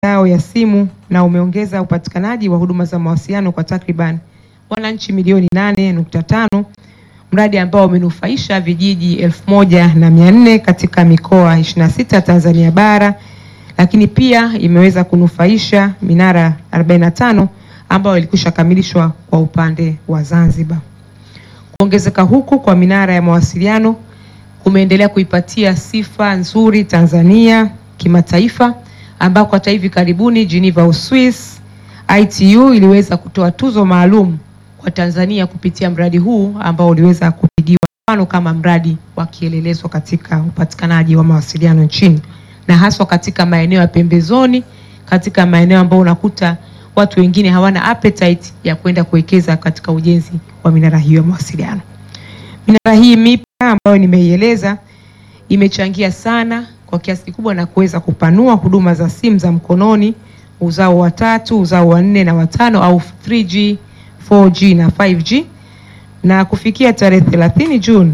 mitandao ya simu na umeongeza upatikanaji wa huduma za mawasiliano kwa takriban wananchi milioni 8.5, mradi ambao umenufaisha vijiji elfu moja na mia nne katika mikoa 26 Tanzania bara, lakini pia imeweza kunufaisha minara 45 ambayo ilikwisha kamilishwa kwa upande wa Zanzibar. Kuongezeka huku kwa minara ya mawasiliano kumeendelea kuipatia sifa nzuri Tanzania kimataifa, ambako hata hivi karibuni Geneva, Uswis, ITU iliweza kutoa tuzo maalum kwa Tanzania kupitia mradi huu ambao uliweza kupigiwa mfano kama mradi wa kielelezo katika upatikanaji wa mawasiliano nchini na haswa katika maeneo ya pembezoni, katika maeneo ambayo unakuta watu wengine hawana appetite ya kwenda kuwekeza katika ujenzi wa minara hiyo ya mawasiliano. Minara hii mipya ambayo nimeieleza imechangia sana kwa kiasi kikubwa na kuweza kupanua huduma za simu za mkononi uzao wa tatu, uzao wa nne na watano au 3G, 4G na 5G na kufikia tarehe 30 Juni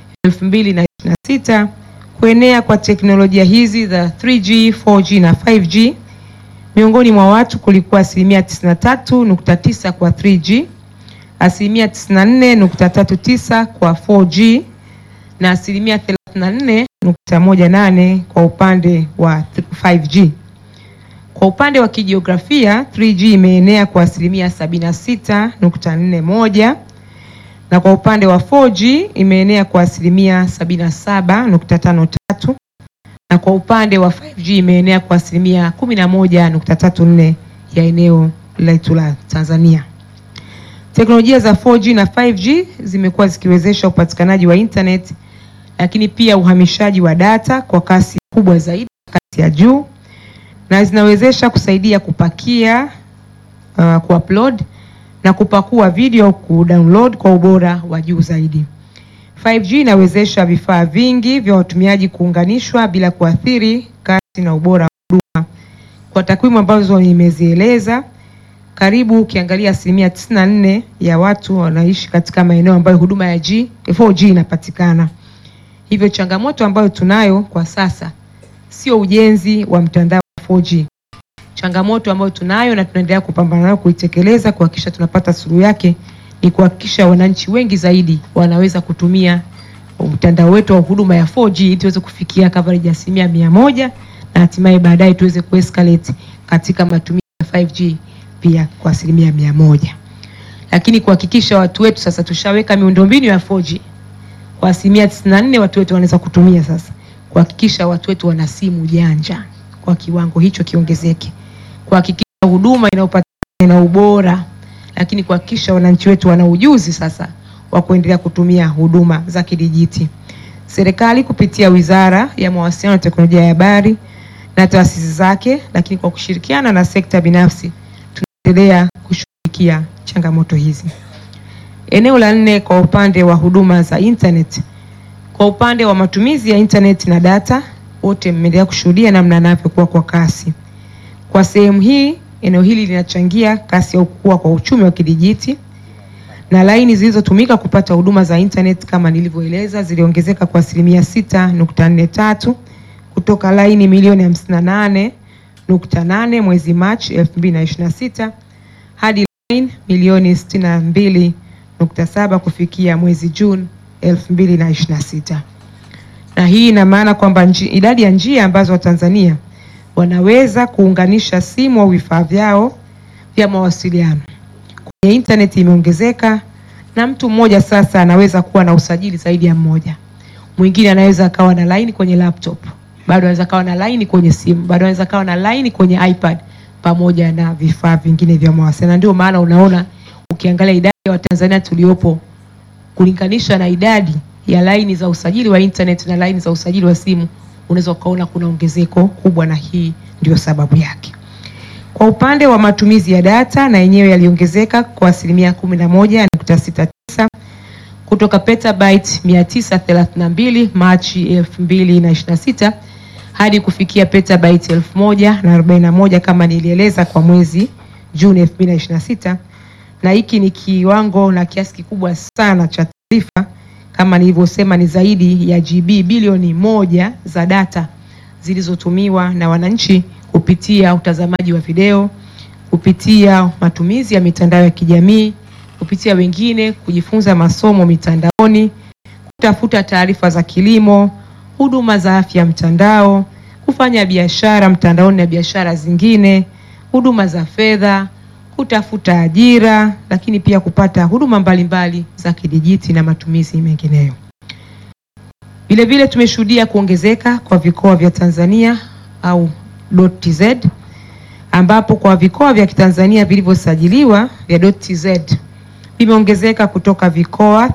2026 kuenea kwa teknolojia hizi za 3G, 4G na 5G miongoni mwa watu kulikuwa asilimia 93.9 kwa 3G, asilimia 94.39 kwa 4G na asilimia 34.18 kwa upande wa 5G. Kwa upande wa kijiografia 3G imeenea kwa asilimia 76.41 na kwa upande wa 4G imeenea kwa asilimia 77.53 na kwa upande wa 5G imeenea kwa asilimia 11.34 ya eneo letu la Tanzania. Teknolojia za 4G na 5G zimekuwa zikiwezesha upatikanaji wa internet, lakini pia uhamishaji wa data kwa kasi kubwa zaidi, kasi ya juu, na zinawezesha kusaidia kupakia, uh, kuupload na kupakua video, kudownload kwa ubora wa juu zaidi. 5G inawezesha vifaa vingi vya watumiaji kuunganishwa bila kuathiri kasi na ubora wa huduma. Kwa takwimu ambazo nimezieleza, karibu ukiangalia asilimia 94 ya watu wanaishi katika maeneo ambayo huduma ya G, 4G inapatikana. Hivyo changamoto ambayo tunayo kwa sasa sio ujenzi wa mtandao wa 4G. Changamoto ambayo tunayo na tunaendelea kupambana nayo kuitekeleza kuhakikisha tunapata suluhu yake ni kuhakikisha wananchi wengi zaidi wanaweza kutumia mtandao wetu wa huduma ya 4G ili tuweze kufikia coverage ya asilimia mia moja na hatimaye baadaye tuweze kuescalate katika matumizi ya 5G pia kwa asilimia mia moja. Lakini kuhakikisha watu wetu sasa tushaweka miundombinu ya 4G kwa asilimia 94 watu wetu wanaweza kutumia sasa, kuhakikisha watu wetu wana simu janja kwa kiwango hicho kiongezeke, kuhakikisha huduma inayopatikana ina ubora lakini kuhakikisha wananchi wetu wana ujuzi sasa wa kuendelea kutumia huduma za kidijiti. Serikali kupitia Wizara ya Mawasiliano na Teknolojia ya Habari na taasisi zake, lakini kwa kushirikiana na sekta binafsi, tunaendelea kushughulikia changamoto hizi. Eneo la nne, kwa upande wa huduma za internet, kwa upande wa matumizi ya internet na data, wote mmeendelea kushuhudia namna yanavyokuwa kwa kasi. Kwa sehemu hii eneo hili linachangia kasi ya kukua kwa uchumi wa kidijiti na laini zilizotumika kupata huduma za internet kama nilivyoeleza ziliongezeka kwa asilimia 6.43 kutoka laini milioni 58.8 mwezi Machi 2026 hadi laini milioni 62.7 kufikia mwezi Juni 2026. Na hii ina maana kwamba idadi ya njia ambazo Watanzania wanaweza kuunganisha simu au vifaa vyao vya mawasiliano kwenye internet imeongezeka, na mtu mmoja sasa anaweza kuwa na usajili zaidi ya mmoja. Mwingine anaweza akawa na line kwenye laptop, bado anaweza akawa na line kwenye simu, bado anaweza akawa na line kwenye iPad pamoja na vifaa vingine vya mawasiliano. Ndio maana unaona ukiangalia idadi ya Watanzania tuliopo kulinganisha na idadi ya laini za usajili wa internet na laini za usajili wa simu unaweza ukaona kuna ongezeko kubwa, na hii ndio sababu yake. Kwa upande wa matumizi ya data, na yenyewe yaliongezeka kwa asilimia 11.69 kutoka petabyte 932 Machi 2026 hadi kufikia petabyte 1041 kama nilieleza kwa mwezi Juni 2026, na hiki ni kiwango na kiasi kikubwa sana cha taarifa kama nilivyosema ni zaidi ya GB bilioni moja za data zilizotumiwa na wananchi kupitia utazamaji wa video, kupitia matumizi ya mitandao ya kijamii, kupitia wengine kujifunza masomo mitandaoni, kutafuta taarifa za kilimo, huduma za afya mtandao, kufanya biashara mtandaoni na biashara zingine, huduma za fedha, kutafuta ajira, lakini pia kupata huduma mbalimbali za kidijiti na matumizi mengineyo. Vilevile tumeshuhudia kuongezeka kwa vikoa vya Tanzania au .tz ambapo kwa vikoa vya Kitanzania vilivyosajiliwa vya .tz vimeongezeka kutoka vikoa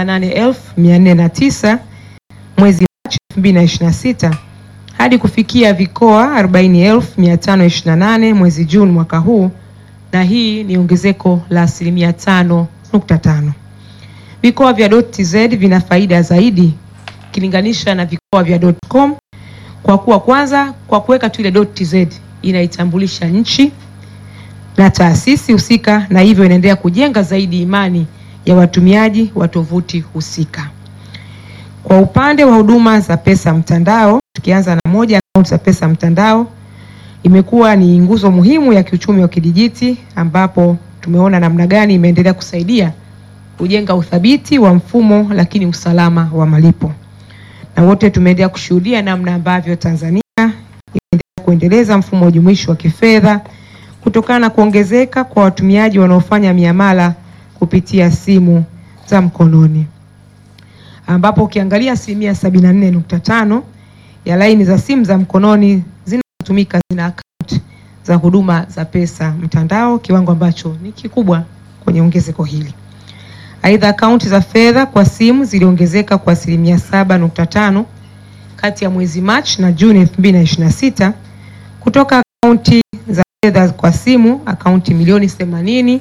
38409 mwezi Machi 2026 hadi kufikia vikoa 40528 mwezi Juni mwaka huu, na hii ni ongezeko la asilimia 5.5. Vikoa vya .tz vina faida zaidi ukilinganisha na vikoa vya .com kwa kuwa kwanza, kwa kuweka tu ile .tz inaitambulisha nchi na taasisi husika, na hivyo inaendelea kujenga zaidi imani ya watumiaji wa tovuti husika. Kwa upande wa huduma za pesa mtandao, tukianza na moja, akaunti za pesa mtandao imekuwa ni nguzo muhimu ya kiuchumi wa kidijiti, ambapo tumeona namna gani imeendelea kusaidia kujenga uthabiti wa mfumo, lakini usalama wa malipo na wote tumeendelea kushuhudia namna ambavyo Tanzania imeendelea kuendeleza mfumo jumuishi wa kifedha kutokana na kuongezeka kwa watumiaji wanaofanya miamala kupitia simu za mkononi, ambapo ukiangalia asilimia sabini na nne nukta tano ya laini za simu za mkononi zinazotumika zina akaunti za huduma za pesa mtandao, kiwango ambacho ni kikubwa kwenye ongezeko hili. Aidha, akaunti za fedha kwa simu ziliongezeka kwa asilimia 7.5 kati ya mwezi Machi na Juni 2026 kutoka akaunti za fedha kwa simu akaunti milioni 80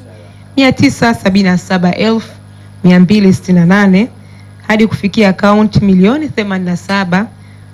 977,268 hadi kufikia akaunti milioni 87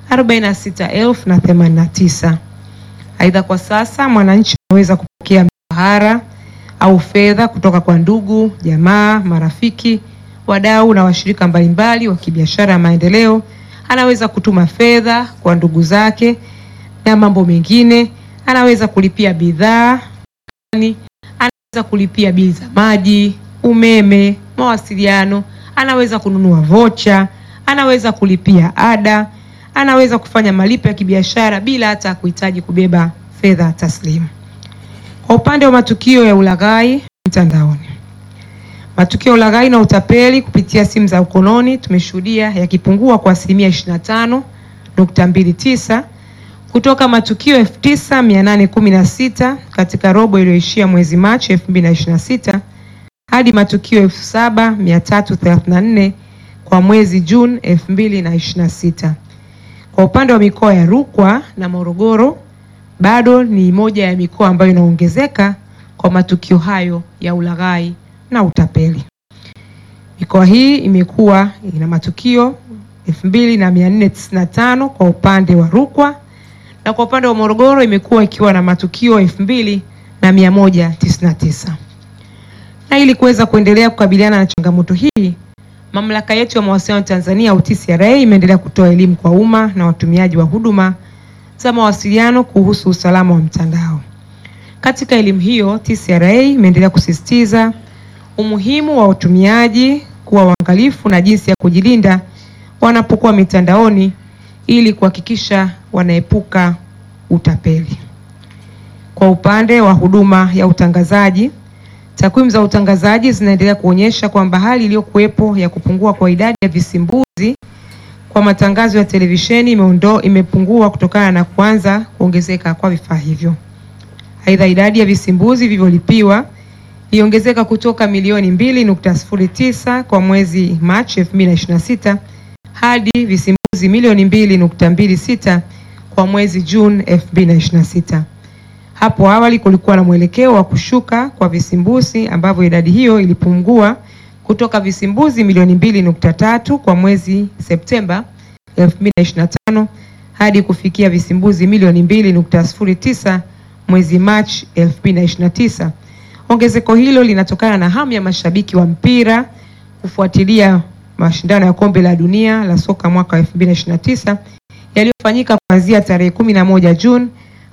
46,089. Aidha, kwa sasa mwananchi anaweza kupokea mshahara au fedha kutoka kwa ndugu, jamaa, marafiki, wadau na washirika mbalimbali wa kibiashara ya maendeleo. Anaweza kutuma fedha kwa ndugu zake na mambo mengine. Anaweza kulipia bidhaa, anaweza kulipia bili za maji, umeme, mawasiliano, anaweza kununua vocha, anaweza kulipia ada, anaweza kufanya malipo ya kibiashara bila hata kuhitaji kubeba fedha taslimu. Kwa upande wa matukio ya ulaghai mtandaoni, matukio ya ulaghai na utapeli kupitia simu za mkononi tumeshuhudia yakipungua kwa asilimia 25.29 kutoka matukio 9816 katika robo iliyoishia mwezi Machi 2026 hadi matukio 7334 kwa mwezi Juni 2026. Kwa upande wa mikoa ya Rukwa na Morogoro bado ni moja ya mikoa ambayo inaongezeka kwa matukio hayo ya ulaghai na utapeli. Mikoa hii imekuwa ina matukio 2495 kwa upande wa Rukwa na kwa upande wa Morogoro imekuwa ikiwa na matukio 2199. Na ili kuweza kuendelea kukabiliana na changamoto hii, mamlaka yetu ya mawasiliano Tanzania au TCRA imeendelea kutoa elimu kwa umma na watumiaji wa huduma za mawasiliano kuhusu usalama wa mtandao. Katika elimu hiyo, TCRA imeendelea kusisitiza umuhimu wa watumiaji kuwa waangalifu na jinsi ya kujilinda wanapokuwa mitandaoni ili kuhakikisha wanaepuka utapeli. Kwa upande wa huduma ya utangazaji, takwimu za utangazaji zinaendelea kuonyesha kwamba hali iliyokuwepo ya kupungua kwa idadi ya visimbuzi kwa matangazo ya televisheni imeondo imepungua kutokana na kuanza kuongezeka kwa vifaa hivyo. Aidha, idadi ya visimbuzi vilivyolipiwa iliongezeka kutoka milioni 2.09 kwa mwezi Machi 2026 hadi visimbuzi milioni 2.26 kwa mwezi Juni 2026. Hapo awali kulikuwa na mwelekeo wa kushuka kwa visimbuzi ambavyo idadi hiyo ilipungua kutoka visimbuzi milioni 2.3 kwa mwezi Septemba 2025 hadi kufikia visimbuzi milioni 2.09 mwezi Machi 2029. Ongezeko hilo linatokana na hamu ya mashabiki wa mpira kufuatilia mashindano ya kombe la dunia la soka mwaka 2029 yaliyofanyika kuanzia tarehe 11 Juni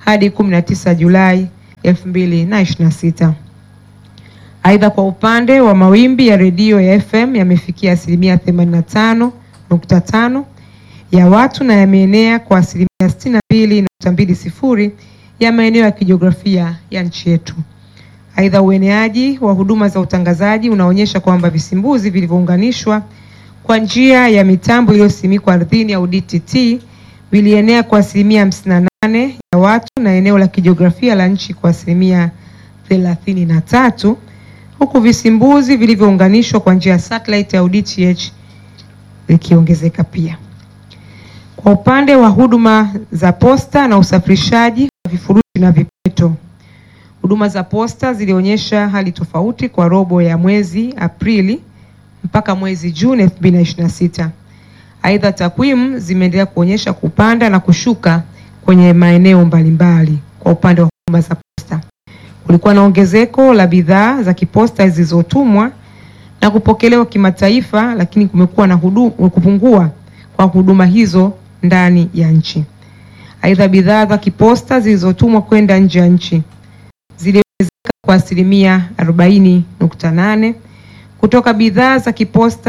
hadi 19 Julai 2026. Aidha, kwa upande wa mawimbi ya redio ya FM yamefikia asilimia 85.5 ya watu na yameenea kwa asilimia 62.20 ya maeneo ya kijiografia ya nchi yetu. Aidha, ueneaji wa huduma za utangazaji unaonyesha kwamba visimbuzi vilivyounganishwa kwa njia ya mitambo iliyosimikwa ardhini au DTT vilienea kwa asilimia 58 ya watu na eneo la kijiografia la nchi kwa asilimia 33 huku visimbuzi vilivyounganishwa kwa njia ya satellite au DTH vikiongezeka pia. Kwa upande wa huduma za posta na usafirishaji wa vifurushi na vipeto, huduma za posta zilionyesha hali tofauti kwa robo ya mwezi Aprili mpaka mwezi Juni 2026. Aidha, takwimu zimeendelea kuonyesha kupanda na kushuka kwenye maeneo mbalimbali. Kwa upande wa huduma za posta, kulikuwa na ongezeko la bidhaa za kiposta zilizotumwa na kupokelewa kimataifa, lakini kumekuwa na hudu, kupungua kwa huduma hizo ndani ya nchi. Aidha, bidhaa za kiposta zilizotumwa kwenda nje ya nchi ziliongezeka kwa asilimia 40.8 kutoka bidhaa za kiposta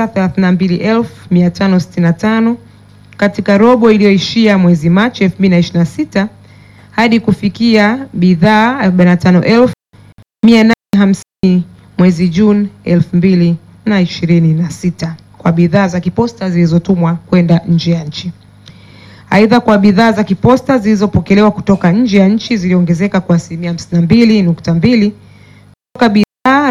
32565 katika robo iliyoishia mwezi Machi 2026 hadi kufikia bidhaa 45850 mwezi Juni 2026 kwa bidhaa za kiposta zilizotumwa kwenda nje ya nchi. Aidha, kwa bidhaa za kiposta zilizopokelewa kutoka nje ya nchi ziliongezeka kwa asilimia 52.2 kutoka bidhaa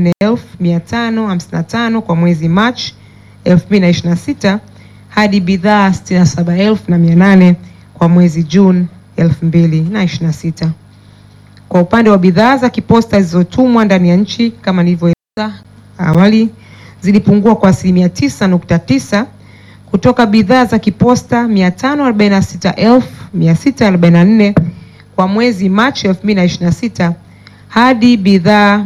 44555 kwa mwezi Machi 2026 hadi bidhaa 67800 kwa mwezi Juni 2026. Kwa upande wa bidhaa za kiposta zilizotumwa ndani ya nchi kama nilivyoeleza awali zilipungua kwa asilimia 9.9 kutoka bidhaa za kiposta 546644 kwa mwezi Machi 2026 hadi bidhaa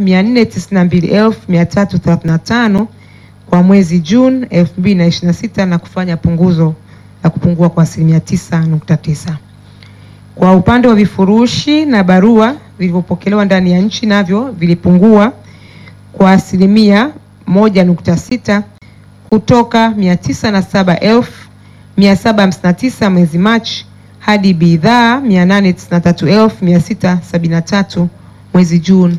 492335 kwa mwezi Juni 2026 na kufanya punguzo la kupungua kwa asilimia 9.9. Kwa upande wa vifurushi na barua vilivyopokelewa ndani ya nchi navyo vilipungua kwa asilimia 1.6 kutoka 907,759 mwezi Machi hadi bidhaa 893,673 mwezi Juni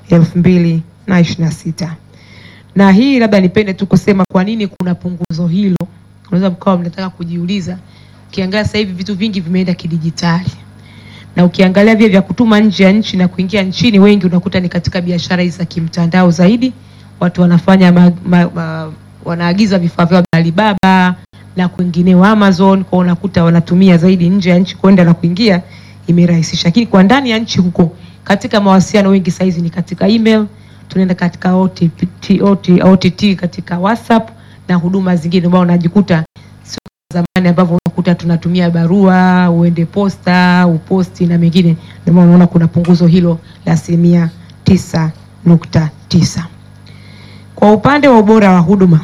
2026. Na hii labda nipende tu kusema kwa nini kuna punguzo hilo. Unaweza mkawa mnataka kujiuliza, ukiangalia sasa hivi vitu vingi vimeenda kidijitali, na ukiangalia vile vya kutuma nje ya nchi na kuingia nchini, wengi unakuta ni katika biashara hizi za kimtandao zaidi. Watu wanafanya ma, ma, ma, wanaagiza vifaa vyao vya Alibaba na kwingineo Amazon, kwa unakuta wanatumia zaidi nje ya nchi kwenda na kuingia, imerahisisha. Lakini kwa ndani ya nchi huko, katika mawasiliano wengi saizi ni katika email, tunaenda katika OTT, OTT katika WhatsApp na huduma zingine, ambao unajikuta sio zamani ambavyo unakuta tunatumia barua, uende posta, uposti na mengine. Ndio maana unaona kuna punguzo hilo la asilimia tisa nukta tisa. Kwa upande wa ubora wa huduma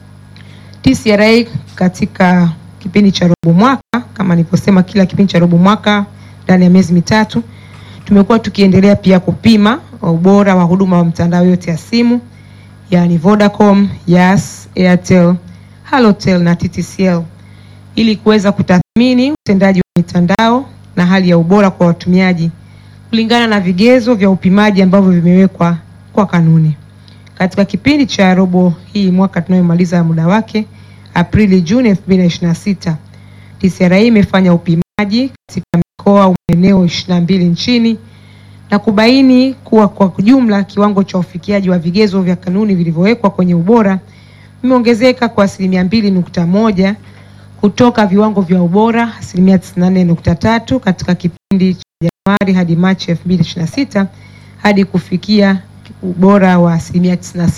TCRA katika kipindi cha robo mwaka, kama nilivyosema, kila kipindi cha robo mwaka ndani ya miezi mitatu tumekuwa tukiendelea pia kupima ubora wa huduma wa mtandao yote ya simu, yaani Vodacom, Yas, Airtel, Halotel na TTCL ili kuweza kutathmini utendaji wa mitandao na hali ya ubora kwa watumiaji kulingana na vigezo vya upimaji ambavyo vimewekwa kwa kanuni. Katika kipindi cha robo hii mwaka tunayomaliza muda wake Aprili Juni 2026, TCRA imefanya upimaji katika mikoa au maeneo 22 nchini na kubaini kuwa kwa jumla kiwango cha ufikiaji wa vigezo vya kanuni vilivyowekwa kwenye ubora vimeongezeka kwa asilimia 2.1 kutoka viwango vya ubora asilimia 94.3 katika kipindi cha Januari hadi Machi 2026 hadi kufikia ubora wa asilimia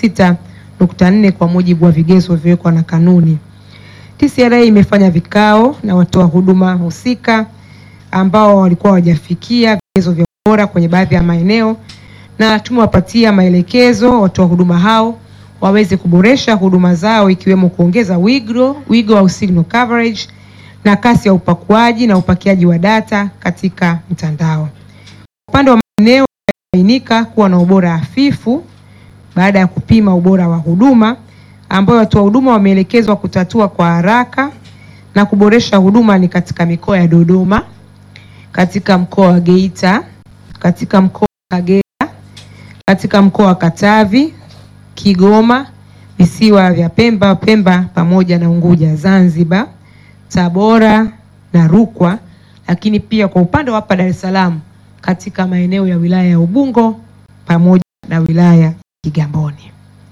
96.4 kwa mujibu wa vigezo vilivyowekwa na kanuni. TCRA imefanya vikao na watoa huduma husika ambao walikuwa hawajafikia vigezo vya ubora kwenye baadhi ya maeneo, na tumewapatia maelekezo watoa huduma hao waweze kuboresha huduma zao ikiwemo kuongeza wigo wigo au signal coverage na kasi ya upakuaji na upakiaji wa data katika mtandao. Upande wa maeneo yalibainika kuwa na ubora hafifu baada ya kupima ubora wa huduma ambayo watoa huduma wameelekezwa kutatua kwa haraka na kuboresha huduma ni katika mikoa ya Dodoma, katika mkoa wa Geita, katika mkoa wa Kagera, katika mkoa wa Katavi, Kigoma, visiwa vya Pemba, Pemba pamoja na Unguja, Zanzibar, Tabora na Rukwa, lakini pia kwa upande wa hapa Dar es Salaam katika maeneo ya wilaya ya Ubungo pamoja na wilaya ya Kigamboni.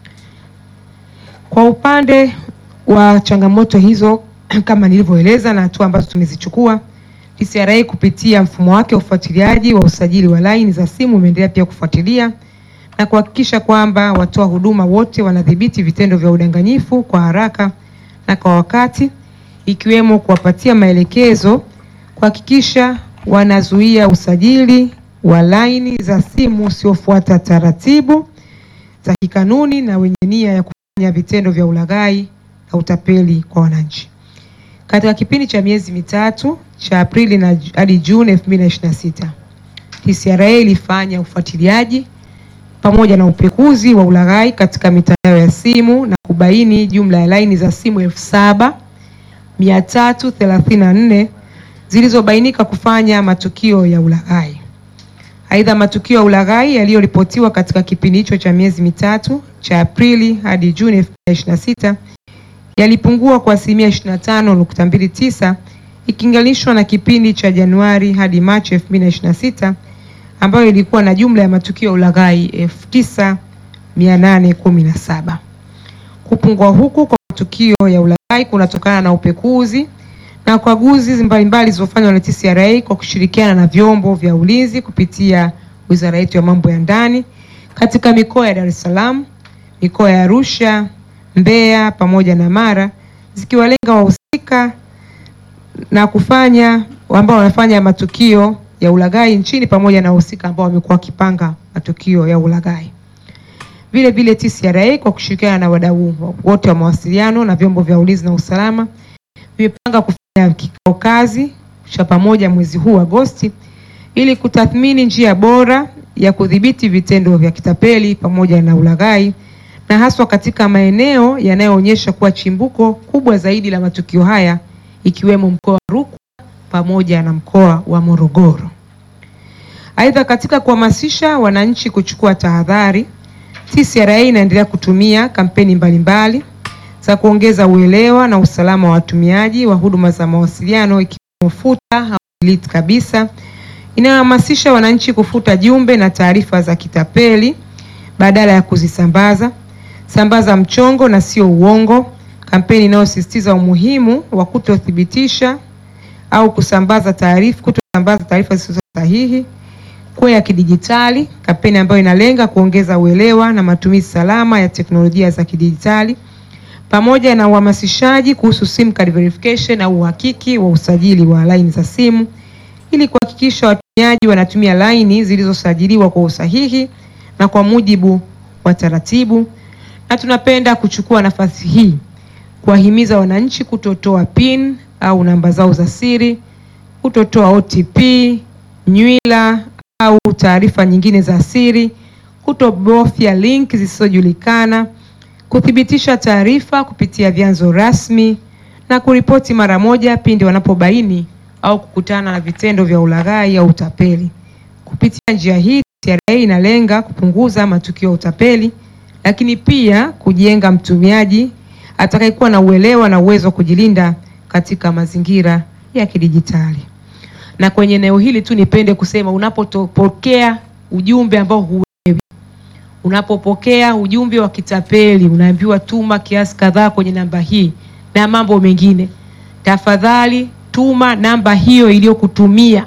Kwa upande wa changamoto hizo kama nilivyoeleza na hatua ambazo tumezichukua, TCRA kupitia mfumo wake wa ufuatiliaji wa usajili wa laini za simu umeendelea pia kufuatilia na kuhakikisha kwamba watoa huduma wote wanadhibiti vitendo vya udanganyifu kwa haraka na kwa wakati, ikiwemo kuwapatia maelekezo kuhakikisha wanazuia usajili wa laini za simu usiofuata taratibu za kikanuni na wenye nia ya kufanya vitendo vya ulaghai na utapeli kwa wananchi. Katika kipindi cha miezi mitatu cha Aprili na hadi Juni 2026, TCRA ilifanya ufuatiliaji pamoja na upekuzi wa ulaghai katika mitandao ya simu na kubaini jumla ya laini za simu elfu saba mia tatu thelathini na nne zilizobainika kufanya matukio ya ulaghai. Aidha, matukio ya ulaghai yaliyoripotiwa katika kipindi hicho cha miezi mitatu cha Aprili hadi Juni 2026 yalipungua kwa asilimia 25.29 ikilinganishwa na kipindi cha Januari hadi Machi 2026 ambayo ilikuwa na jumla ya matukio ya ulaghai 9817. Kupungua huku kwa matukio ya ulaghai kunatokana na upekuzi na ukaguzi mbalimbali zilizofanywa na TCRA kwa kushirikiana na vyombo vya ulinzi kupitia Wizara yetu ya Mambo ya Ndani katika mikoa ya Dar es Salaam, mikoa ya Arusha, Mbeya pamoja na Mara zikiwalenga wahusika na kufanya ambao wanafanya matukio ya ulaghai nchini pamoja na wahusika ambao wamekuwa wakipanga matukio ya ulaghai. Vile vile TCRA kwa kushirikiana na wadau wote wa mawasiliano na vyombo vya ulinzi na usalama vimepanga kufanya kikao kazi cha pamoja mwezi huu Agosti ili kutathmini njia bora ya kudhibiti vitendo vya kitapeli pamoja na ulaghai na haswa katika maeneo yanayoonyesha kuwa chimbuko kubwa zaidi la matukio haya ikiwemo mkoa wa Rukwa pamoja na mkoa wa Morogoro. Aidha, katika kuhamasisha wananchi kuchukua tahadhari, TCRA inaendelea kutumia kampeni mbalimbali za kuongeza uelewa na usalama wa watumiaji wa huduma za mawasiliano ikiwemo futa au delete kabisa, inayohamasisha wananchi kufuta jumbe na taarifa za kitapeli badala ya kuzisambaza, sambaza mchongo na sio uongo, kampeni inayosisitiza umuhimu wa kutothibitisha au kusambaza taarifa, kutosambaza taarifa zisizo sahihi, kuwa ya kidijitali, kampeni ambayo inalenga kuongeza uelewa na matumizi salama ya teknolojia za kidijitali pamoja na uhamasishaji kuhusu sim card verification au uhakiki wa usajili wa laini za simu ili kuhakikisha watumiaji wanatumia laini zilizosajiliwa kwa usahihi na kwa mujibu wa taratibu. Na tunapenda kuchukua nafasi hii kuwahimiza wananchi kutotoa PIN au namba zao za siri, kutotoa OTP, nywila au taarifa nyingine za siri, kutobofya link zisizojulikana, kuthibitisha taarifa kupitia vyanzo rasmi na kuripoti mara moja pindi wanapobaini au kukutana na vitendo vya ulaghai au utapeli. Kupitia njia hii, TCRA inalenga kupunguza matukio ya utapeli, lakini pia kujenga mtumiaji atakayekuwa na uelewa na uwezo wa kujilinda katika mazingira ya kidijitali. Na kwenye eneo hili tu nipende kusema unapopokea ujumbe ambao huelewi, unapopokea ujumbe wa kitapeli, unaambiwa tuma kiasi kadhaa kwenye namba hii na mambo mengine, tafadhali tuma namba hiyo iliyokutumia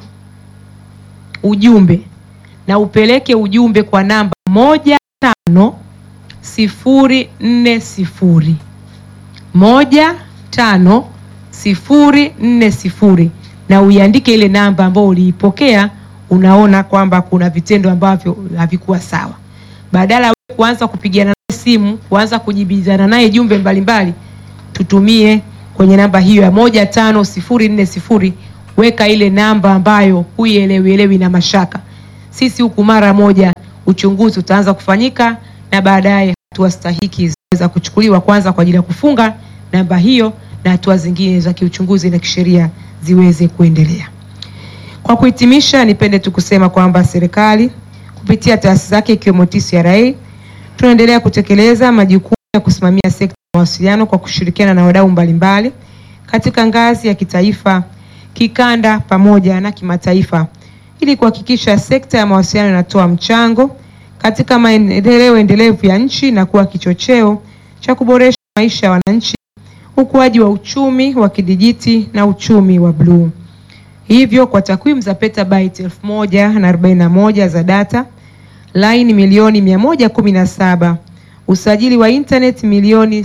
ujumbe na upeleke ujumbe kwa namba moja tano sifuri nne sifuri moja tano sifuri nne sifuri na uiandike ile namba ambayo uliipokea. Unaona kwamba kuna vitendo ambavyo havikuwa sawa. Badala ya kuanza kupigana naye simu, kuanza kujibizana naye jumbe mbalimbali, tutumie kwenye namba hiyo ya moja tano sifuri nne sifuri weka ile namba ambayo huielewi elewi na mashaka. Sisi huku mara moja uchunguzi utaanza kufanyika na baadaye hatua stahiki zinaweza kuchukuliwa kwanza kwa ajili ya kufunga namba hiyo na hatua zingine za kiuchunguzi na kisheria ziweze kuendelea. Kwa kuhitimisha, nipende tu kusema kwamba serikali kupitia taasisi zake ikiwemo TCRA tunaendelea kutekeleza majukumu ya kusimamia sekta ya mawasiliano kwa kushirikiana na wadau mbalimbali katika ngazi ya kitaifa, kikanda pamoja na kimataifa ili kuhakikisha sekta ya mawasiliano inatoa mchango katika maendeleo endelevu ya nchi na kuwa kichocheo cha kuboresha maisha ya wananchi, ukuaji wa uchumi wa kidijiti na uchumi wa bluu. Hivyo kwa takwimu za petabyte elfu moja na arobaini na moja za data, laini milioni 117, usajili wa internet milioni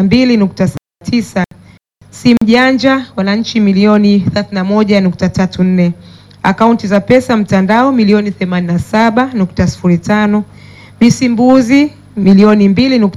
62.9, simu janja wananchi milioni 31.34, akaunti za pesa mtandao milioni 87.05, visimbuzi milioni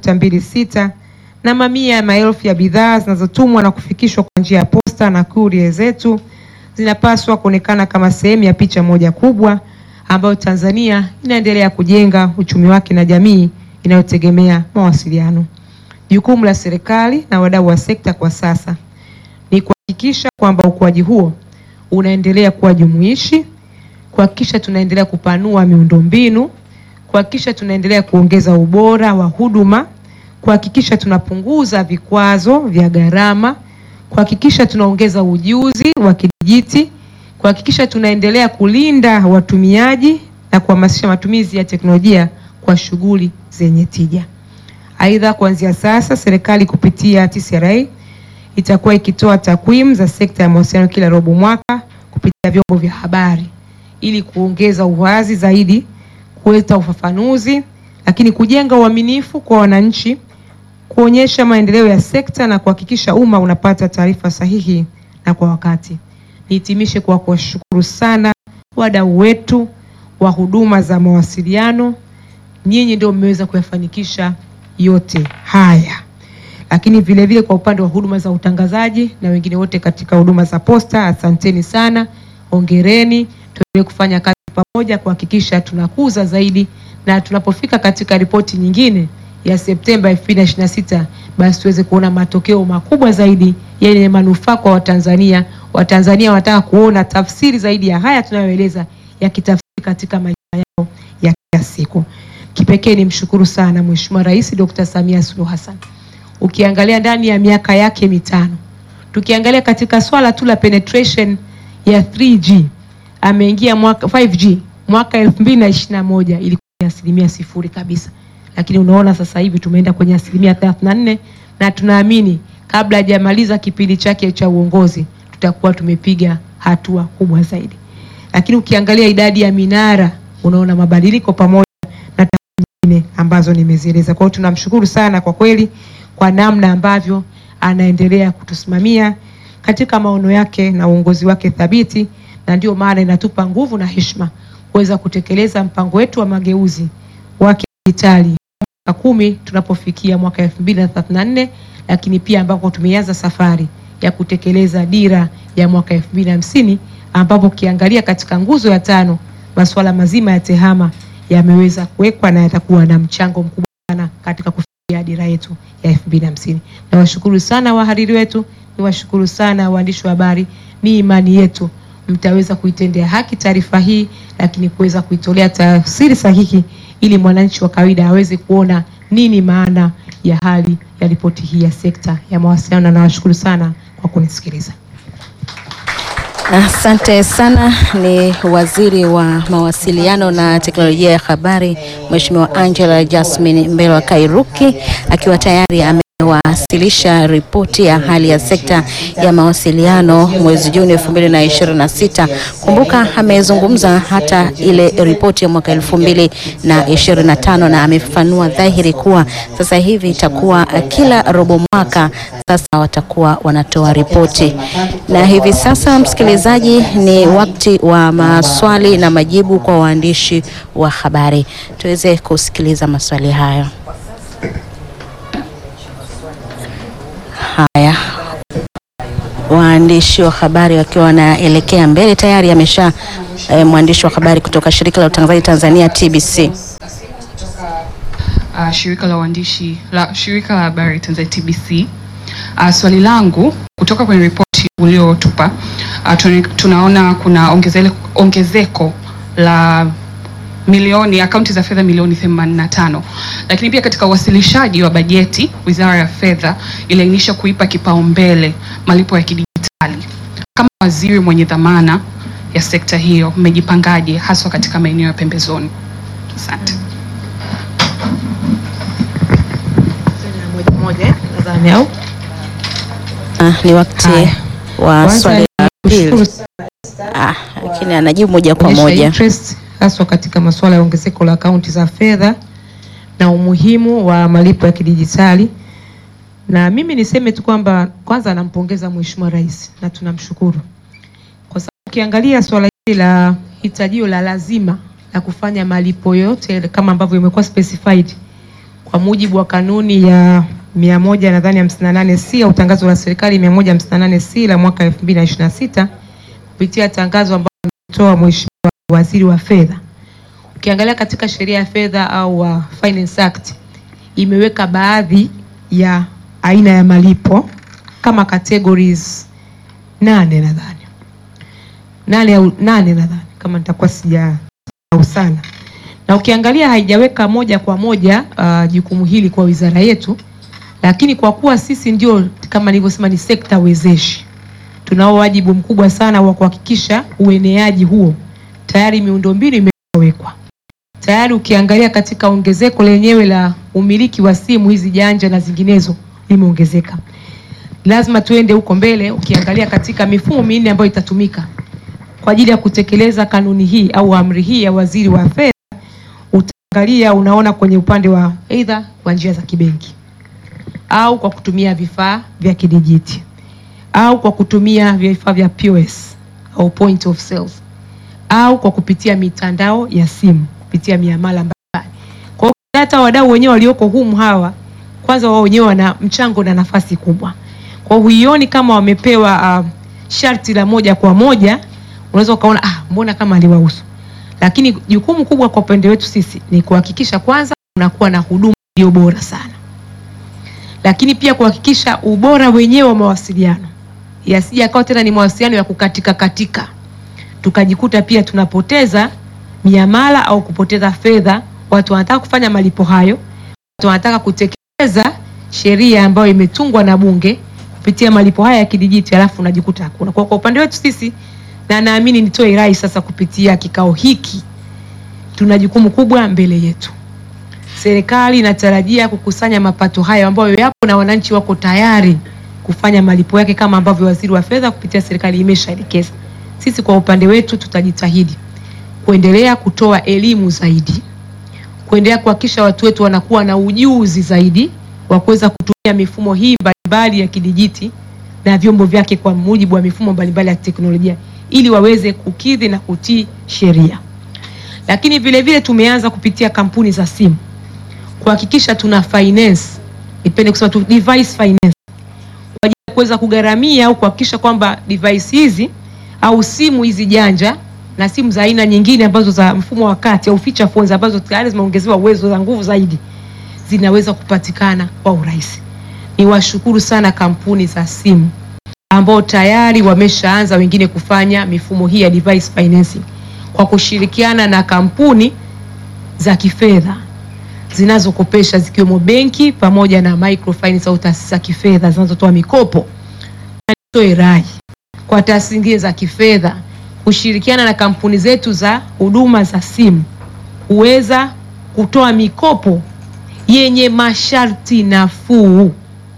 2.26 na mamia ya maelfu ya bidhaa zinazotumwa na kufikishwa kwa njia ya posta na kurie zetu zinapaswa kuonekana kama sehemu ya picha moja kubwa ambayo Tanzania inaendelea kujenga uchumi wake na jamii inayotegemea mawasiliano. Jukumu la serikali na wadau wa sekta kwa sasa ni kuhakikisha kwamba ukuaji huo unaendelea kuwa jumuishi, kuhakikisha tunaendelea kupanua miundombinu, kuhakikisha tunaendelea kuongeza ubora wa huduma, kuhakikisha tunapunguza vikwazo vya gharama, kuhakikisha tunaongeza ujuzi wa kidijiti, kuhakikisha tunaendelea kulinda watumiaji na kuhamasisha matumizi ya teknolojia kwa shughuli zenye tija. Aidha, kuanzia sasa serikali kupitia TCRA itakuwa ikitoa takwimu za sekta ya mawasiliano kila robo mwaka kupitia vyombo vya habari ili kuongeza uwazi zaidi, kuleta ufafanuzi, lakini kujenga uaminifu kwa wananchi, kuonyesha maendeleo ya sekta na kuhakikisha umma unapata taarifa sahihi na kwa wakati. Nihitimishe kwa kuwashukuru sana wadau wetu wa huduma za mawasiliano. Nyinyi ndio mmeweza kuyafanikisha yote haya, lakini vile vile kwa upande wa huduma za utangazaji na wengine wote katika huduma za posta, asanteni sana, hongereni. Tuendelee kufanya kazi pamoja kuhakikisha tunakuza zaidi, na tunapofika katika ripoti nyingine ya Septemba 2026 basi tuweze kuona matokeo makubwa zaidi yenye manufaa kwa Watanzania. Watanzania wanataka kuona tafsiri zaidi ya haya tunayoeleza yakitafsiri katika maisha yao ya kila siku. Kipekee ni mshukuru sana Mheshimiwa Rais Dr. Samia Suluhu Hassan. Ukiangalia ndani ya miaka yake mitano, tukiangalia katika swala tu la penetration ya 3G ameingia mwaka 5G mwaka 2021 ilikuwa ni asilimia sifuri kabisa, lakini unaona sasa hivi tumeenda kwenye asilimia 34 na tunaamini kabla hajamaliza kipindi chake cha uongozi tutakuwa tumepiga hatua kubwa zaidi. Lakini ukiangalia idadi ya minara unaona mabadiliko pamoja na nyingine ambazo nimezieleza. Kwa hiyo tunamshukuru sana kwa kweli kwa namna ambavyo anaendelea kutusimamia katika maono yake na uongozi wake thabiti, na ndio maana inatupa nguvu na heshima kuweza kutekeleza mpango wetu wa mageuzi wa kidijitali mwaka kumi tunapofikia mwaka 2034 lakini pia ambapo tumeanza safari ya kutekeleza dira ya mwaka 2050 ambapo ukiangalia katika nguzo ya tano masuala mazima ya tehama yameweza kuwekwa na yatakuwa na mchango mkubwa sana katika kufikia dira yetu ya 2050. Nawashukuru sana wahariri wetu, niwashukuru sana waandishi wa habari. Ni imani yetu mtaweza kuitendea haki taarifa hii, lakini kuweza kuitolea tafsiri sahihi ili mwananchi wa kawaida aweze kuona nini maana ya hali ya ripoti hii ya sekta ya mawasiliano, na nawashukuru sana kwa kunisikiliza. Asante sana. Ni waziri wa mawasiliano na teknolojia ya habari Mheshimiwa Angela Jasmine Mbelwa Kairuki akiwa tayari amewasilisha ripoti ya hali ya sekta ya mawasiliano mwezi Juni 2026. Kumbuka amezungumza hata ile ripoti ya mwaka 2025 na amefafanua dhahiri kuwa sasa hivi itakuwa kila robo mwaka sasa watakuwa wanatoa ripoti. Na hivi sasa, msikilizaji, ni wakati wa maswali na majibu kwa waandishi wa habari. Tuweze kusikiliza maswali hayo. Haya, waandishi wa habari wakiwa wanaelekea mbele. Tayari amesha eh, mwandishi wa habari kutoka shirika la utangazaji Tanzania TBC. uh, shirika la uandishi la shirika la habari Tanzania TBC. Uh, swali langu kutoka kwenye ripoti uliotupa uh, tuni- tunaona kuna ongezele, ongezeko la milioni akaunti za fedha milioni 85, lakini pia katika uwasilishaji wa bajeti Wizara ya Fedha iliainisha kuipa kipaumbele malipo ya kidijitali. Kama waziri mwenye dhamana ya sekta hiyo, mmejipangaje haswa katika maeneo ya pembezoni? Asante. moja moja eh, nadhani au Ah, ni wakati Haya. wa Kwanza swali la nikushukuru pili. Ah, lakini anajibu moja kwa kuonyesha moja. interest haswa katika masuala ya ongezeko la akaunti za fedha na umuhimu wa malipo ya kidijitali. Na mimi niseme tu kwamba kwanza nampongeza Mheshimiwa Rais na tunamshukuru kwa sababu ukiangalia swala hili la hitajio la lazima la kufanya malipo yote kama ambavyo imekuwa specified kwa mujibu wa kanuni ya mia moja nadhani hamsini na nane C au tangazo la serikali mia moja hamsini na nane C la mwaka elfu mbili na ishirini na sita kupitia tangazo ambalo ametoa Mheshimiwa Waziri wa Fedha. Ukiangalia katika sheria ya fedha au uh, Finance Act imeweka baadhi ya aina ya malipo kama categories nane nadhani nane au nane nadhani kama nitakuwa sija au sana na ukiangalia haijaweka moja kwa moja uh, jukumu hili kwa wizara yetu, lakini kwa kuwa sisi ndio kama nilivyosema ni sekta wezeshi, tunao wajibu mkubwa sana wa kuhakikisha ueneaji huo. Tayari miundombinu imewekwa tayari. Ukiangalia katika ongezeko lenyewe la umiliki wa simu hizi janja na zinginezo limeongezeka, lazima tuende huko mbele. Ukiangalia katika mifumo minne ambayo itatumika kwa ajili ya kutekeleza kanuni hii au amri hii ya waziri wa fedha utaangalia unaona kwenye upande wa aidha kwa njia za kibenki au kwa kutumia vifaa vya kidijiti au kwa kutumia vifaa vya POS au point of sales au kwa kupitia mitandao ya simu kupitia miamala mbalimbali. Kwa hiyo hata wadau wenyewe walioko humu hawa kwanza wao wenyewe wana mchango na nafasi kubwa. Kwa hiyo huioni kama wamepewa uh, sharti la moja kwa moja, unaweza ukaona ah, mbona kama aliwahusu lakini jukumu kubwa kwa upande wetu sisi ni kuhakikisha kwanza unakuwa na huduma iliyo bora sana, lakini pia kuhakikisha ubora wenyewe wa mawasiliano yasije akawa tena ni mawasiliano ya kukatika katika, tukajikuta pia tunapoteza miamala au kupoteza fedha. Watu wanataka kufanya malipo hayo, watu wanataka kutekeleza sheria ambayo imetungwa na Bunge kupitia malipo haya ya kidijiti, alafu unajikuta hakuna. Kwa, kwa upande wetu sisi na naamini nitoe rai sasa kupitia kikao hiki, tuna jukumu kubwa mbele yetu. Serikali inatarajia kukusanya mapato hayo ambayo yapo na wananchi wako tayari kufanya malipo yake kama ambavyo waziri wa fedha kupitia serikali imeshaelekeza. Sisi kwa upande wetu tutajitahidi kuendelea kutoa elimu zaidi, kuendelea kuhakikisha watu wetu wanakuwa na ujuzi zaidi wa kuweza kutumia mifumo hii mbalimbali ya kidijiti na vyombo vyake kwa mujibu wa mifumo mbalimbali ya teknolojia ili waweze kukidhi na kutii sheria. Lakini vile vile tumeanza kupitia kampuni za simu kuhakikisha tuna finance, nipende kusema tu device finance kwa ajili ya kuweza kugharamia au kuhakikisha kwamba device hizi au simu hizi janja na simu za aina nyingine ambazo za mfumo wa kati au feature phones ambazo tayari zimeongezewa uwezo za nguvu zaidi zinaweza kupatikana kwa urahisi. Niwashukuru sana kampuni za simu ambao tayari wameshaanza wengine kufanya mifumo hii ya device financing kwa kushirikiana na kampuni za kifedha zinazokopesha zikiwemo benki pamoja na microfinance au taasisi za kifedha zinazotoa mikopo. Na nitoe rai kwa taasisi zingine za kifedha kushirikiana na kampuni zetu za huduma za simu kuweza kutoa mikopo yenye masharti nafuu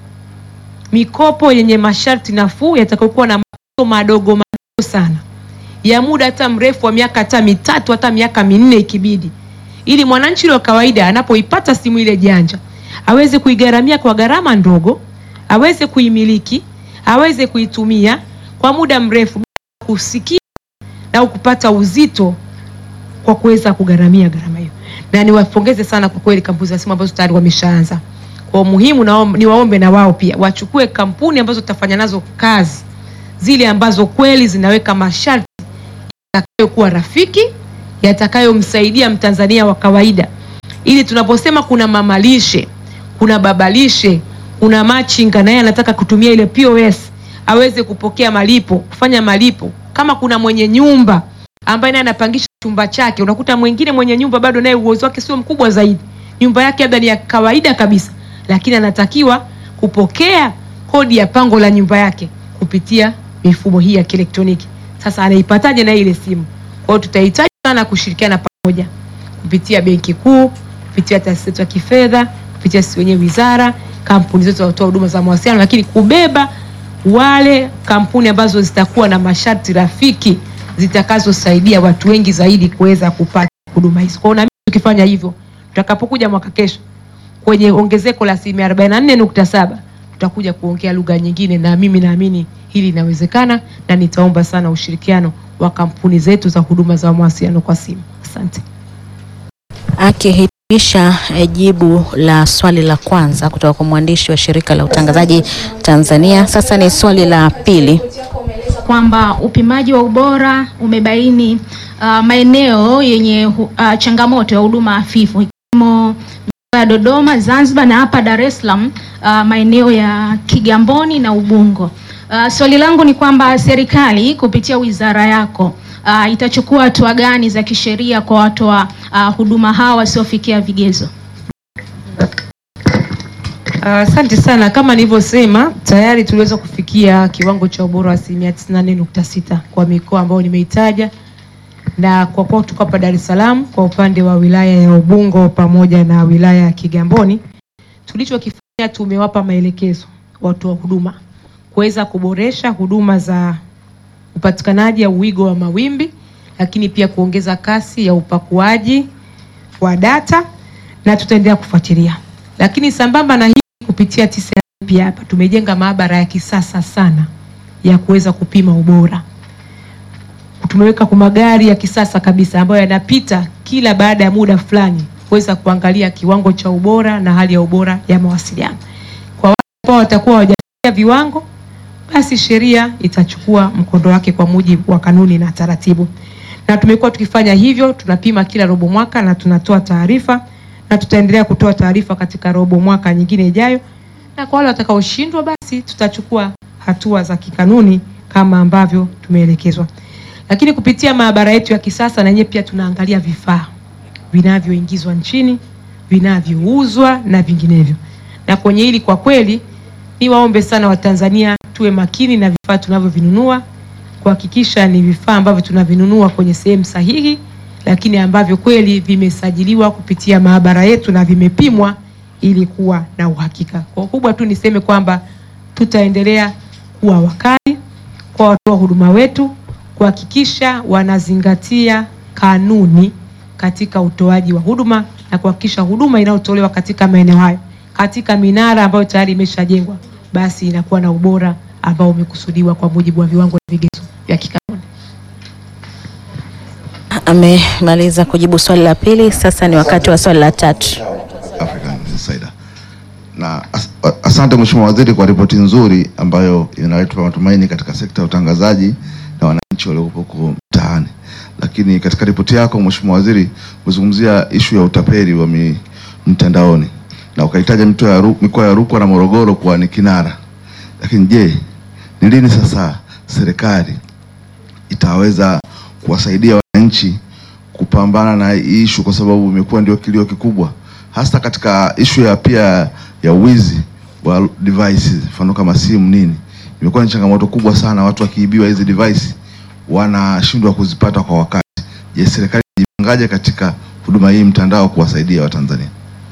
mikopo yenye masharti nafuu yatakayokuwa na mapato madogo madogo sana ya muda hata mrefu wa miaka hata mitatu hata miaka minne ikibidi, ili mwananchi wa kawaida anapoipata simu ile janja aweze kuigharamia kwa gharama ndogo, aweze kuimiliki, aweze kuitumia kwa muda mrefu bila kusikia au kupata uzito kwa kuweza kugharamia gharama hiyo. Na niwapongeze sana kwa kweli kampuni za simu ambazo tayari wameshaanza kwa muhimu na niwaombe na wao pia wachukue kampuni ambazo tutafanya nazo kazi zile ambazo kweli zinaweka masharti yatakayokuwa rafiki, yatakayomsaidia Mtanzania wa kawaida, ili tunaposema kuna mamalishe, kuna babalishe, kuna machinga naye anataka kutumia ile POS aweze kupokea malipo, kufanya malipo. Kama kuna mwenye nyumba ambaye naye anapangisha chumba chake, unakuta mwingine mwenye nyumba bado naye uwezo wake sio mkubwa zaidi, nyumba yake labda ni ya kawaida kabisa, lakini anatakiwa kupokea kodi ya pango la nyumba yake kupitia mifumo hii ya kielektroniki. Sasa anaipataje na ile simu? Kwa hiyo tutahitaji sana kushirikiana pamoja kupitia Benki Kuu, kupitia taasisi zetu ya kifedha, kupitia sisi wenyewe wizara, kampuni zetu zinatoa huduma za mawasiliano, lakini kubeba wale kampuni ambazo zitakuwa na masharti rafiki zitakazosaidia watu wengi zaidi kuweza kupata huduma hizo. Kwa hiyo na mimi tukifanya hivyo, tutakapokuja mwaka kesho kwenye ongezeko la asilimia 44.7 tutakuja kuongea lugha nyingine, na mimi naamini hili linawezekana, na nitaomba sana ushirikiano wa kampuni zetu za huduma za mawasiliano kwa simu. Asante. Akihitimisha eh, jibu la swali la kwanza kutoka kwa mwandishi wa shirika la utangazaji Tanzania, sasa ni swali la pili. kwamba upimaji wa ubora umebaini uh, maeneo yenye hu- uh, changamoto ya huduma hafifu ikiwemo mikoa ya Dodoma, Zanzibar na hapa Dar es Salaam uh, maeneo ya Kigamboni na Ubungo. Uh, swali langu ni kwamba serikali kupitia wizara yako uh, itachukua hatua gani za kisheria kwa watoa uh, huduma hawa wasiofikia vigezo? Asante sana. Kama nilivyosema tayari tuliweza kufikia kiwango cha ubora wa asilimia 94.6 kwa mikoa ambayo nimeitaja, na kwa kuwa tuko hapa Dar es Salaam kwa upande wa wilaya ya Ubungo pamoja na wilaya ya Kigamboni, tulichokifanya tumewapa maelekezo watoa huduma kuweza kuboresha huduma za upatikanaji au wigo wa mawimbi, lakini pia kuongeza kasi ya upakuaji wa data na tutaendelea kufuatilia. Lakini sambamba na hii, kupitia TCRA pia hapa tumejenga maabara ya kisasa sana ya kuweza kupima ubora. Tumeweka kwa magari ya kisasa kabisa ambayo yanapita kila baada ya muda fulani kuweza kuangalia kiwango cha ubora na hali ya ubora ya mawasiliano. Kwa wale ambao watakuwa hawajafikia viwango, basi sheria itachukua mkondo wake kwa mujibu wa kanuni na taratibu. Na tumekuwa tukifanya hivyo, tunapima kila robo mwaka na tunatoa taarifa na tutaendelea kutoa taarifa katika robo mwaka nyingine ijayo, na kwa wale watakaoshindwa, basi tutachukua hatua za kikanuni kama ambavyo tumeelekezwa. Lakini kupitia maabara yetu ya kisasa, na yenyewe pia tunaangalia vifaa vinavyoingizwa nchini, vinavyouzwa na vinginevyo. Na kwenye hili kwa kweli, niwaombe sana Watanzania tuwe makini na vifaa tunavyovinunua, kuhakikisha ni vifaa ambavyo tunavinunua kwenye sehemu sahihi, lakini ambavyo kweli vimesajiliwa kupitia maabara yetu na vimepimwa ili kuwa na uhakika. Kwa kubwa tu niseme kwamba tutaendelea kuwa wakali kwa watoa huduma wetu kuhakikisha wanazingatia kanuni katika utoaji wa huduma na kuhakikisha huduma inayotolewa katika maeneo hayo katika minara ambayo tayari imeshajengwa basi inakuwa na ubora ambao umekusudiwa kwa mujibu wa viwango na vigezo vya kikanuni. Amemaliza kujibu swali la pili, sasa ni wakati wa swali la tatu. African Insider. Na as, asante Mheshimiwa Waziri kwa ripoti nzuri ambayo inaleta matumaini katika sekta ya utangazaji na wananchi waliopo huko mtaani. Lakini katika ripoti yako Mheshimiwa Waziri umezungumzia ishu ya utapeli wa mi, mtandaoni na ukaitaja mito ya Ru- mikoa ya Rukwa na Morogoro kuwa ni kinara. Lakini je, ni lini sasa serikali itaweza kuwasaidia wananchi kupambana na hii ishu, kwa sababu imekuwa ndio kilio kikubwa, hasa katika ishu ya pia ya wizi wa devices, mfano kama simu nini, imekuwa ni changamoto kubwa sana. Watu wakiibiwa hizi device wanashindwa kuzipata kwa wakati. Je, serikali ijipangaje katika huduma hii mtandao kuwasaidia Watanzania?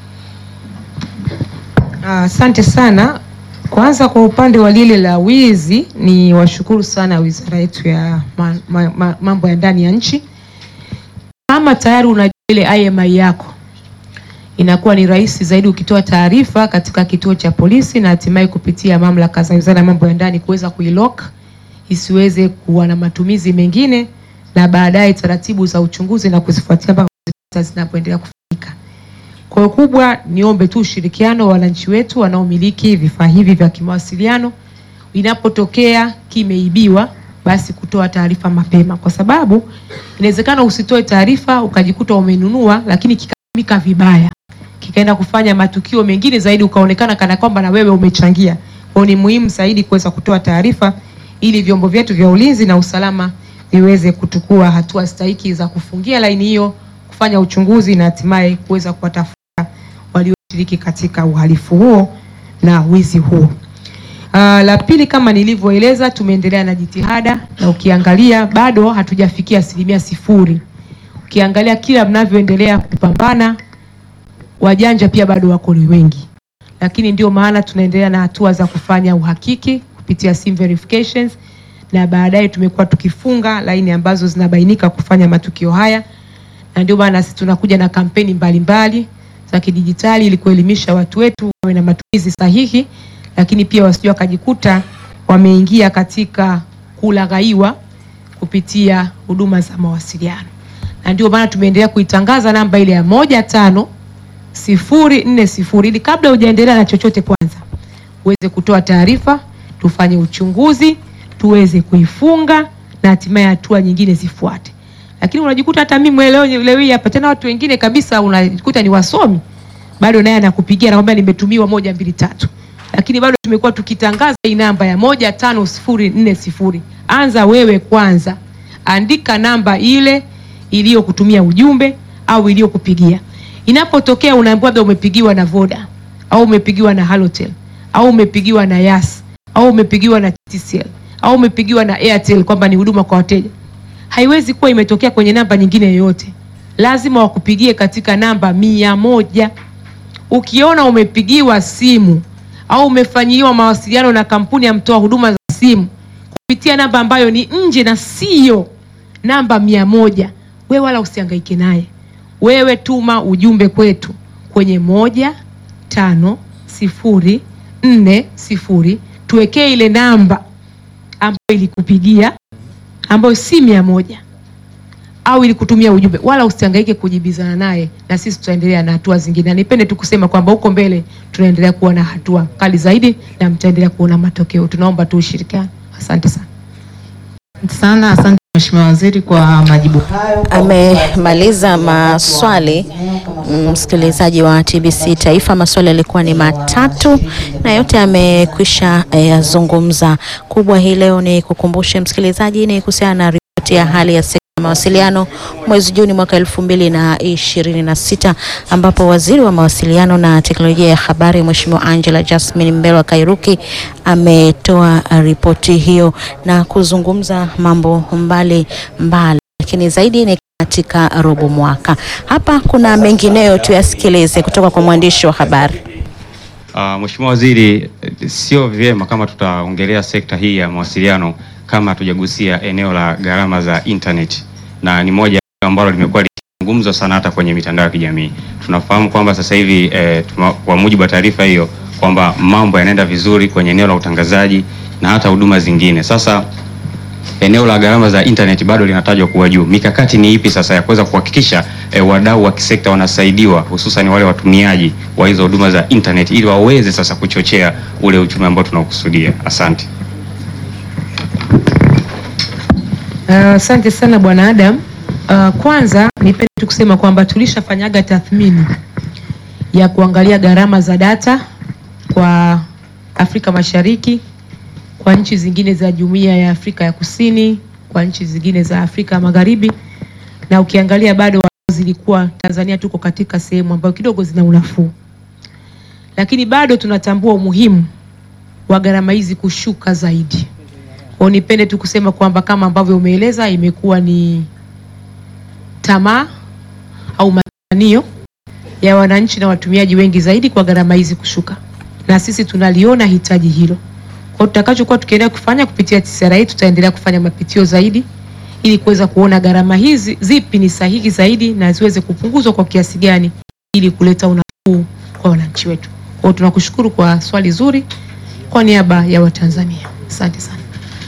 Asante sana. Kwanza kwa upande wa lile la wizi, ni washukuru sana wizara yetu ya ma, ma, ma, mambo ya ndani ya nchi. Kama tayari unajua ile IMI yako, inakuwa ni rahisi zaidi ukitoa taarifa katika kituo cha polisi na hatimaye kupitia mamlaka za wizara ya mambo ya ndani kuweza kuilock isiweze kuwa na matumizi mengine, na baadaye taratibu za uchunguzi na kuzifuatia mpaka kuzipata zinapoendelea kufanyika. Kwa hiyo kubwa, niombe tu ushirikiano wa wananchi wetu wanaomiliki vifaa hivi vya kimawasiliano. Inapotokea kimeibiwa, basi kutoa taarifa mapema, kwa sababu inawezekana usitoe taarifa ukajikuta umenunua, lakini kikatumika vibaya, kikaenda kufanya matukio mengine zaidi, ukaonekana kana kwamba na wewe umechangia. Kwa hiyo ni muhimu zaidi kuweza kutoa taarifa ili vyombo vyetu vya ulinzi na usalama viweze kuchukua hatua stahiki za kufungia laini hiyo, kufanya uchunguzi na hatimaye kuweza kuwatafuta walioshiriki katika uhalifu huo na wizi huo. Uh, la pili kama nilivyoeleza, tumeendelea na jitihada na ukiangalia bado hatujafikia asilimia sifuri. Ukiangalia kila mnavyoendelea kupambana, wajanja pia bado wako ni wengi, lakini ndio maana tunaendelea na hatua za kufanya uhakiki kupitia sim verifications, na baadaye tumekuwa tukifunga laini ambazo zinabainika kufanya matukio haya, na ndio maana sisi tunakuja na kampeni mbalimbali za kidijitali ili kuelimisha watu wetu wawe na matumizi sahihi lakini pia wasije wakajikuta wameingia katika kulaghaiwa kupitia huduma za mawasiliano, na ndio maana tumeendelea kuitangaza namba ile ya moja tano sifuri nne sifuri ili kabla hujaendelea na chochote, kwanza uweze kutoa taarifa, tufanye uchunguzi, tuweze kuifunga na hatimaye hatua nyingine zifuate. Lakini unajikuta hata mimi leo leo hii hapa tena watu wengine kabisa unajikuta ni wasomi, bado naye anakupigia anakwambia nimetumiwa moja mbili tatu lakini bado tumekuwa tukitangaza hii namba ya moja tano sifuri nne sifuri. Anza wewe kwanza, andika namba ile iliyokutumia ujumbe au iliyokupigia. Inapotokea unaambiwa labda umepigiwa na Voda au umepigiwa na Halotel au umepigiwa na Yas au umepigiwa na TCL au umepigiwa na Airtel kwamba ni huduma kwa wateja, haiwezi kuwa imetokea kwenye namba nyingine yoyote, lazima wakupigie katika namba mia moja. Ukiona umepigiwa simu au umefanyiwa mawasiliano na kampuni ya mtoa huduma za simu kupitia namba ambayo ni nje na siyo namba mia moja, wewe wala usihangaike naye. Wewe tuma ujumbe kwetu kwenye moja tano sifuri nne sifuri, tuwekee ile namba ambayo ilikupigia ambayo si mia moja au ilikutumia ujumbe, wala usihangaike kujibizana naye, na sisi tutaendelea na hatua zingine. Na nipende tu kusema kwamba huko mbele tunaendelea kuwa na hatua kali zaidi na mtaendelea kuona matokeo. Tunaomba tu ushirikiano. Asante sana. sana. Asante Mheshimiwa Waziri kwa majibu hayo. Amemaliza maswali msikilizaji wa TBC Taifa. Maswali yalikuwa ni matatu na yote amekwisha yazungumza. Kubwa hii leo ni kukumbushe msikilizaji, ni kuhusiana na ripoti ya hali ya sekta ya mawasiliano mwezi Juni mwaka elfu mbili na ishirini na sita ambapo waziri wa mawasiliano na teknolojia ya habari Mheshimiwa Angela Jasmine Mbelwa Kairuki ametoa ripoti hiyo na kuzungumza mambo mbali mbali, lakini zaidi ni katika robo mwaka. Hapa kuna mengineyo tuyasikilize kutoka kwa mwandishi wa habari. Uh, Mheshimiwa Waziri, sio vyema kama tutaongelea sekta hii ya mawasiliano kama hatujagusia eneo la gharama za internet, na ni moja ambalo limekuwa likizungumzwa sana hata kwenye mitandao ya kijamii. Tunafahamu kwamba sasa hivi eh, tuma, kwa mujibu wa taarifa hiyo kwamba mambo yanaenda vizuri kwenye eneo la utangazaji na hata huduma zingine. Sasa eneo la gharama za internet bado linatajwa kuwa juu. Mikakati ni ipi sasa ya kuweza kuhakikisha eh, wadau wa kisekta wanasaidiwa hususan wale watumiaji wa hizo huduma za internet ili waweze sasa kuchochea ule uchumi ambao tunaokusudia? Asante. Asante uh, sana Bwana Adam. Uh, kwanza nipende tu kusema kwamba tulishafanyaga tathmini ya kuangalia gharama za data kwa Afrika Mashariki, kwa nchi zingine za Jumuiya ya Afrika ya Kusini, kwa nchi zingine za Afrika Magharibi, na ukiangalia bado zilikuwa Tanzania tuko katika sehemu ambayo kidogo zina unafuu, lakini bado tunatambua umuhimu wa gharama hizi kushuka zaidi. Kwa nipende tu kusema kwamba kama ambavyo umeeleza, imekuwa ni tamaa au matamanio ya wananchi na watumiaji wengi zaidi kwa gharama hizi kushuka, na sisi tunaliona hitaji hilo. Kwa tutakachokuwa tukiendelea kufanya kupitia TCRA, tutaendelea kufanya mapitio zaidi ili kuweza kuona gharama hizi zipi ni sahihi zaidi na ziweze kupunguzwa kwa kiasi gani ili kuleta unafuu kwa wananchi wetu. Kwa hiyo tunakushukuru kwa swali zuri kwa niaba ya Watanzania. Asante sana.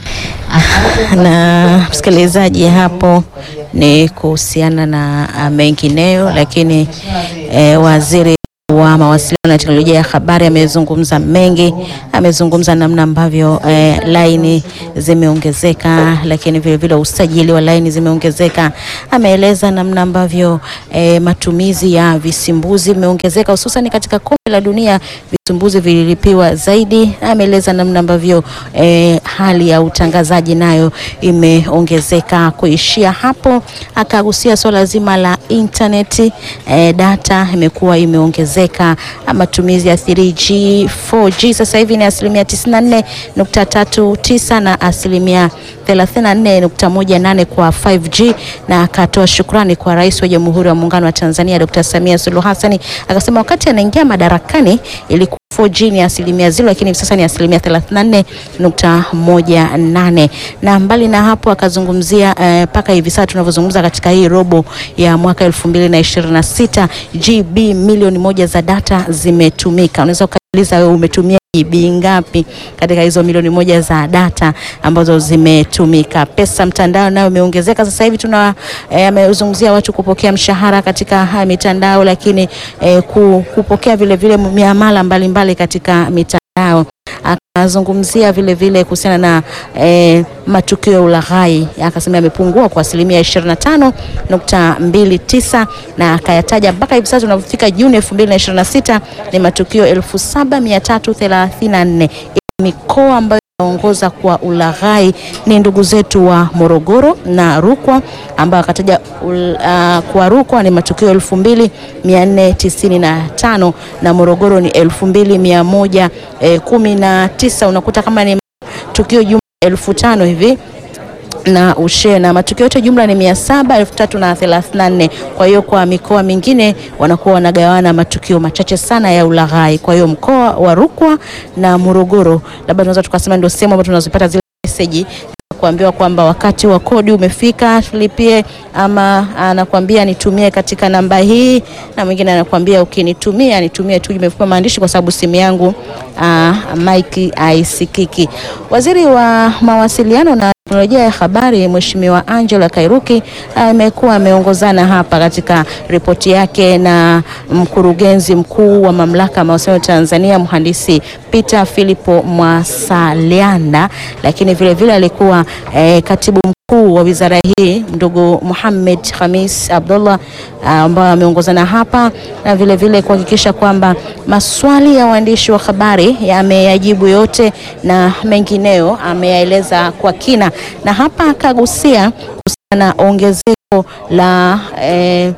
Na msikilizaji, hapo ni kuhusiana na mengineyo, lakini eh, waziri wa mawasiliano na teknolojia ya habari amezungumza mengi, amezungumza namna ambavyo eh, laini zimeongezeka, lakini vile vile usajili wa laini zimeongezeka. Ameeleza namna ambavyo eh, matumizi ya visimbuzi vimeongezeka hususan katika kombe la dunia, visimbuzi vililipiwa zaidi. Ameeleza namna ambavyo eh, hali ya utangazaji nayo imeongezeka. Kuishia hapo, akagusia swala zima la intaneti eh, data imekuwa imeongezeka. Matumizi ya 3G, 4G sasa hivi ni asilimia 94.39 na asilimia 34.18 kwa 5G, na akatoa shukrani kwa Rais wa Jamhuri ya Muungano wa Tanzania Dr. Samia Suluhu Hassan. Akasema wakati anaingia madarakani ilikuwa 4G ni asilimia zero, lakini hivi sasa ni asilimia 34.18. Na mbali na hapo akazungumzia mpaka uh, hivi sasa tunavyozungumza katika hii robo ya mwaka 2026 GB milioni moja za data zimetumika. Unaweza ukajiuliza wewe umetumia GB ngapi katika hizo milioni moja za data ambazo zimetumika. Pesa mtandao nayo imeongezeka. Sasa hivi tuna amezungumzia eh, watu kupokea mshahara katika uh, mitandao, lakini eh, kupokea vile vile miamala mbalimbali katika mitandao akazungumzia vile vile kuhusiana na eh, matukio ya ulaghai akasema yamepungua kwa asilimia 25.29 na akayataja mpaka hivi sasa tunapofika Juni 2026 ni matukio 7334 mikoa ambayo ongoza kwa ulaghai ni ndugu zetu wa Morogoro na Rukwa ambao akataja uh, kwa Rukwa ni matukio elfu mbili mia nne tisini na tano na Morogoro ni elfu mbili mia moja eh, kumi na tisa unakuta kama ni tukio jumla elfu tano hivi na ushe na matukio yote jumla ni mia saba elfu tatu na thelathini na nne. Kwa hiyo kwa mikoa mingine wanakuwa wanagawana matukio machache sana ya ulaghai. Kwa hiyo mkoa wa Rukwa na Morogoro labda tunaweza tukasema ndio sehemu ambayo tunazopata zile meseji kuambiwa kwamba wakati wa kodi umefika tulipie, ama anakuambia nitumie katika namba hii, na mwingine anakuambia ukinitumia nitumie tu imefupa maandishi kwa sababu simu yangu mike aisikiki. Waziri wa mawasiliano na teknolojia ya habari Mheshimiwa Angela Kairuki amekuwa ameongozana hapa katika ripoti yake na mkurugenzi mkuu wa mamlaka ya mawasiliano Tanzania mhandisi Peter Philipo Mwasalianda, lakini vile vile alikuwa eh, katibu mkuu wa wizara hii ndugu Muhammad Khamis Abdullah ambao ameongozana hapa na vile vile kuhakikisha kwamba maswali ya waandishi wa habari yameyajibu yote na mengineo ameyaeleza kwa kina, na hapa akagusia kuhusiana na ongezeko la eh,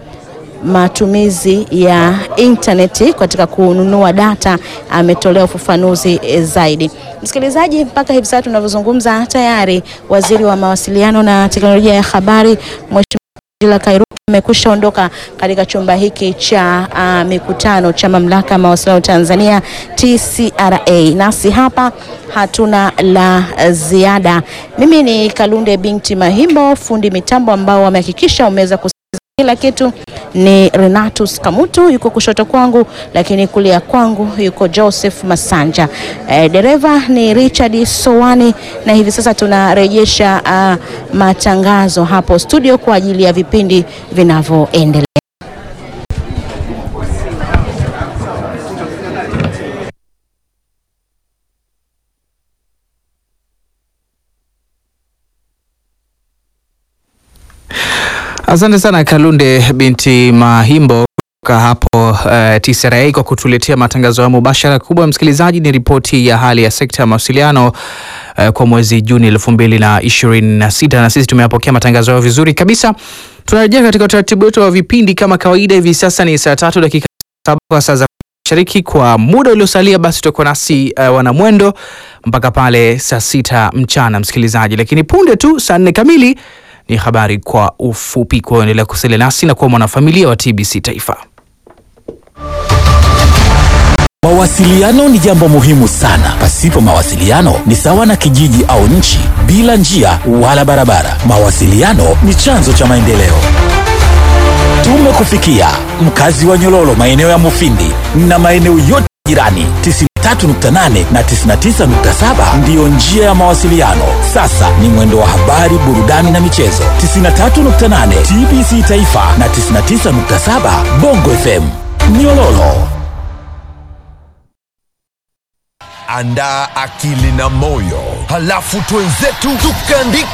matumizi ya intaneti katika kununua data, ametolea ufafanuzi zaidi. Msikilizaji, mpaka hivi sasa tunavyozungumza, tayari waziri wa mawasiliano na teknolojia ya habari Mheshimiwa Angela Kairuki amekwisha ondoka katika chumba hiki cha uh, mikutano cha mamlaka ya mawasiliano Tanzania TCRA. Nasi hapa hatuna la ziada. Mimi ni Kalunde binti Mahimbo, fundi mitambo ambao wamehakikisha umeweza kusikiliza kila kitu ni Renatus Kamutu yuko kushoto kwangu, lakini kulia kwangu yuko Joseph Masanja. E, dereva ni Richard Sowani, na hivi sasa tunarejesha uh, matangazo hapo studio kwa ajili ya vipindi vinavyoendelea. Asante sana Kalunde binti Mahimbo kutoka hapo uh, TCRA kwa kutuletea matangazo ya mubashara. Kubwa msikilizaji, ni ripoti ya hali ya sekta ya mawasiliano uh, kwa mwezi Juni elfu mbili na ishirini na sita na sisi tumeyapokea matangazo hayo vizuri kabisa. Tunarejea katika utaratibu wetu wa vipindi kama kawaida. Hivi sasa ni saa tatu dakika saba kwa saa za mashariki. Kwa muda uliosalia, basi tutakuwa nasi uh, wanamwendo mpaka pale saa sita mchana msikilizaji, lakini punde tu saa nne kamili ni habari kwa ufupi. Kwa endelea kusalia nasi na kuwa mwanafamilia wa TBC Taifa. Mawasiliano ni jambo muhimu sana. Pasipo mawasiliano ni sawa na kijiji au nchi bila njia wala barabara. Mawasiliano ni chanzo cha maendeleo. Tumekufikia mkazi wa Nyololo, maeneo ya Mufindi na maeneo yote jirani. 93.8 na 99.7 ndiyo njia ya mawasiliano. Sasa ni mwendo wa habari, burudani na michezo. 93.8 TBC Taifa na 99.7 Bongo FM Nyololo. andaa akili na moyo, halafu twenzetu tukaandika